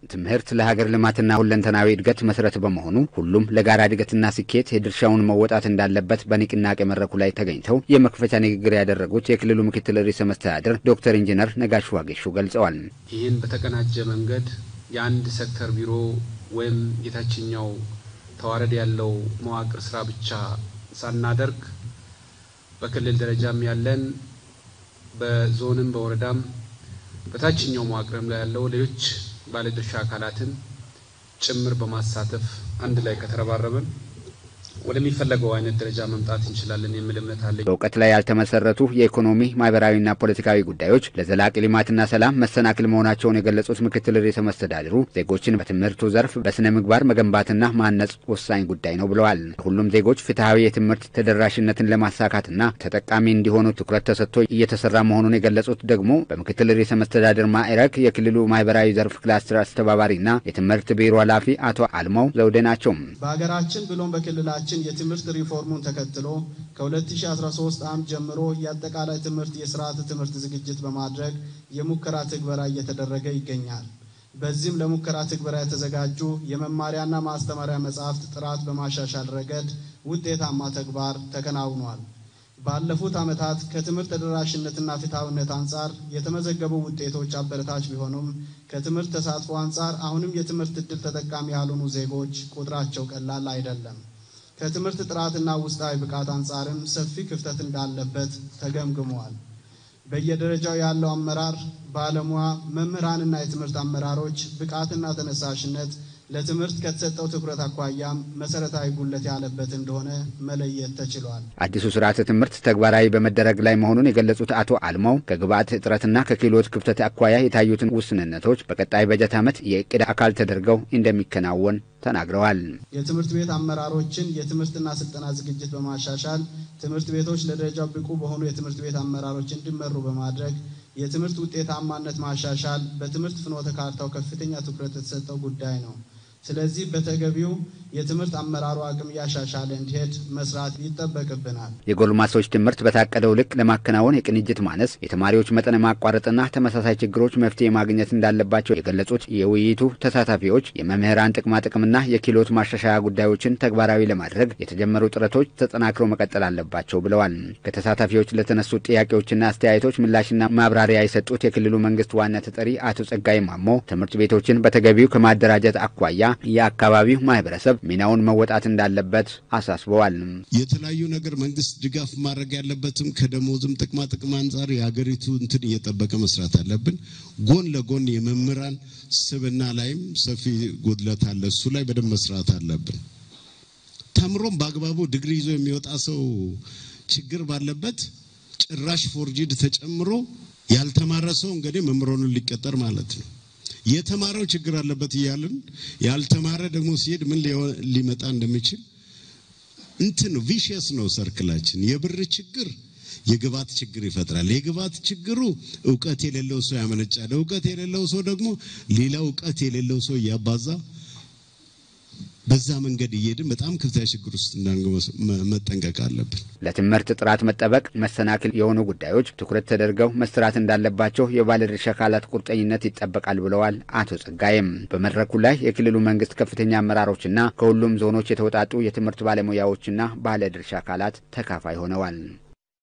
ትምህርት ለሀገር ልማትና ሁለንተናዊ እድገት መሰረት በመሆኑ ሁሉም ለጋራ እድገትና ስኬት የድርሻውን መወጣት እንዳለበት በንቅናቄ መድረኩ ላይ ተገኝተው የመክፈቻ ንግግር ያደረጉት የክልሉ ምክትል ርዕሰ መስተዳድር ዶክተር ኢንጂነር ነጋሽ ዋጌሾ ገልጸዋል። ይህን በተቀናጀ መንገድ የአንድ ሴክተር ቢሮ ወይም የታችኛው ተዋረድ ያለው መዋቅር ስራ ብቻ ሳናደርግ በክልል ደረጃም ያለን በዞንም በወረዳም በታችኛው መዋቅርም ላይ ያለው ሌሎች ባለድርሻ አካላትን ጭምር በማሳተፍ አንድ ላይ ከተረባረብን ወደሚፈለገው አይነት ደረጃ መምጣት እንችላለን የሚል እምነት አለኝ። በእውቀት ላይ ያልተመሰረቱ የኢኮኖሚ ማህበራዊና ፖለቲካዊ ጉዳዮች ለዘላቂ ልማትና ሰላም መሰናክል መሆናቸውን የገለጹት ምክትል ርዕሰ መስተዳድሩ ዜጎችን በትምህርቱ ዘርፍ በስነ ምግባር መገንባትና ማነጽ ወሳኝ ጉዳይ ነው ብለዋል። ሁሉም ዜጎች ፍትሐዊ የትምህርት ተደራሽነትን ለማሳካትና ተጠቃሚ እንዲሆኑ ትኩረት ተሰጥቶ እየተሰራ መሆኑን የገለጹት ደግሞ በምክትል ርዕሰ መስተዳድር ማዕረግ የክልሉ ማህበራዊ ዘርፍ ክላስተር አስተባባሪና የትምህርት ቢሮ ኃላፊ አቶ አልማው ዘውዴ ናቸው። በሀገራችን ብሎም በክልላችን የትምህርት ሪፎርሙን ተከትሎ ከ2013 ዓ.ም ጀምሮ የአጠቃላይ ትምህርት የስርዓተ ትምህርት ዝግጅት በማድረግ የሙከራ ትግበራ እየተደረገ ይገኛል። በዚህም ለሙከራ ትግበራ የተዘጋጁ የመማሪያና ማስተማሪያ መጽሐፍት ጥራት በማሻሻል ረገድ ውጤታማ ተግባር ተከናውኗል። ባለፉት ዓመታት ከትምህርት ተደራሽነትና ፍትሐዊነት አንጻር የተመዘገቡ ውጤቶች አበረታች ቢሆኑም ከትምህርት ተሳትፎ አንጻር አሁንም የትምህርት ዕድል ተጠቃሚ ያልሆኑ ዜጎች ቁጥራቸው ቀላል አይደለም። ከትምህርት ጥራትና ውስጣዊ ብቃት አንጻርም ሰፊ ክፍተት እንዳለበት ተገምግመዋል። በየደረጃው ያለው አመራር፣ ባለሙያ፣ መምህራንና የትምህርት አመራሮች ብቃትና ተነሳሽነት ለትምህርት ከተሰጠው ትኩረት አኳያም መሰረታዊ ጉለት ያለበት እንደሆነ መለየት ተችሏል። አዲሱ ስርዓተ ትምህርት ተግባራዊ በመደረግ ላይ መሆኑን የገለጹት አቶ አልማው ከግብዓት እጥረትና ከክህሎት ክፍተት አኳያ የታዩትን ውስንነቶች በቀጣይ በጀት ዓመት የእቅድ አካል ተደርገው እንደሚከናወን ተናግረዋል። የትምህርት ቤት አመራሮችን የትምህርትና ስልጠና ዝግጅት በማሻሻል ትምህርት ቤቶች ለደረጃው ብቁ በሆኑ የትምህርት ቤት አመራሮች እንዲመሩ በማድረግ የትምህርት ውጤታማነት ማሻሻል በትምህርት ፍኖተ ካርታው ከፍተኛ ትኩረት የተሰጠው ጉዳይ ነው። ስለዚህ በተገቢው የትምህርት አመራሩ አቅም እያሻሻለ እንዲሄድ መስራት ይጠበቅብናል። የጎልማሶች ትምህርት በታቀደው ልክ ለማከናወን የቅንጅት ማነስ፣ የተማሪዎች መጠን ማቋረጥና ተመሳሳይ ችግሮች መፍትሄ ማግኘት እንዳለባቸው የገለጹት የውይይቱ ተሳታፊዎች የመምህራን ጥቅማጥቅምና የክህሎት ማሻሻያ ጉዳዮችን ተግባራዊ ለማድረግ የተጀመሩ ጥረቶች ተጠናክረው መቀጠል አለባቸው ብለዋል። ከተሳታፊዎች ለተነሱ ጥያቄዎችና አስተያየቶች ምላሽና ማብራሪያ የሰጡት የክልሉ መንግስት ዋና ተጠሪ አቶ ጸጋይ ማሞ ትምህርት ቤቶችን በተገቢው ከማደራጀት አኳያ የአካባቢው ማህበረሰብ ሚናውን መወጣት እንዳለበት አሳስበዋል። የተለያዩ ነገር መንግስት ድጋፍ ማድረግ ያለበትም ከደሞዝም ጥቅማ ጥቅም አንጻር የሀገሪቱ እንትን እየጠበቀ መስራት አለብን። ጎን ለጎን የመምህራን ስብና ላይም ሰፊ ጉድለት አለ። እሱ ላይ በደንብ መስራት አለብን። ተምሮም በአግባቡ ዲግሪ ይዞ የሚወጣ ሰው ችግር ባለበት ጭራሽ ፎርጂድ ተጨምሮ ያልተማረ ሰው እንግዲህ መምህሩን ሊቀጠር ማለት ነው። የተማረው ችግር አለበት እያልን ያልተማረ ደግሞ ሲሄድ ምን ሊመጣ እንደሚችል እንትን ነው። ቪሽየስ ነው ሰርክላችን። የብር ችግር የግብዓት ችግር ይፈጥራል። የግብዓት ችግሩ እውቀት የሌለው ሰው ያመነጫል። እውቀት የሌለው ሰው ደግሞ ሌላ እውቀት የሌለው ሰው እያባዛ በዛ መንገድ እየሄድን በጣም ከፍተኛ ችግር ውስጥ እንዳንገባ መጠንቀቅ አለብን። ለትምህርት ጥራት መጠበቅ መሰናክል የሆኑ ጉዳዮች ትኩረት ተደርገው መስራት እንዳለባቸው የባለድርሻ አካላት ቁርጠኝነት ይጠበቃል ብለዋል አቶ ጸጋይም። በመድረኩ ላይ የክልሉ መንግስት ከፍተኛ አመራሮችና ከሁሉም ዞኖች የተውጣጡ የትምህርት ባለሙያዎችና ባለድርሻ አካላት ተካፋይ ሆነዋል።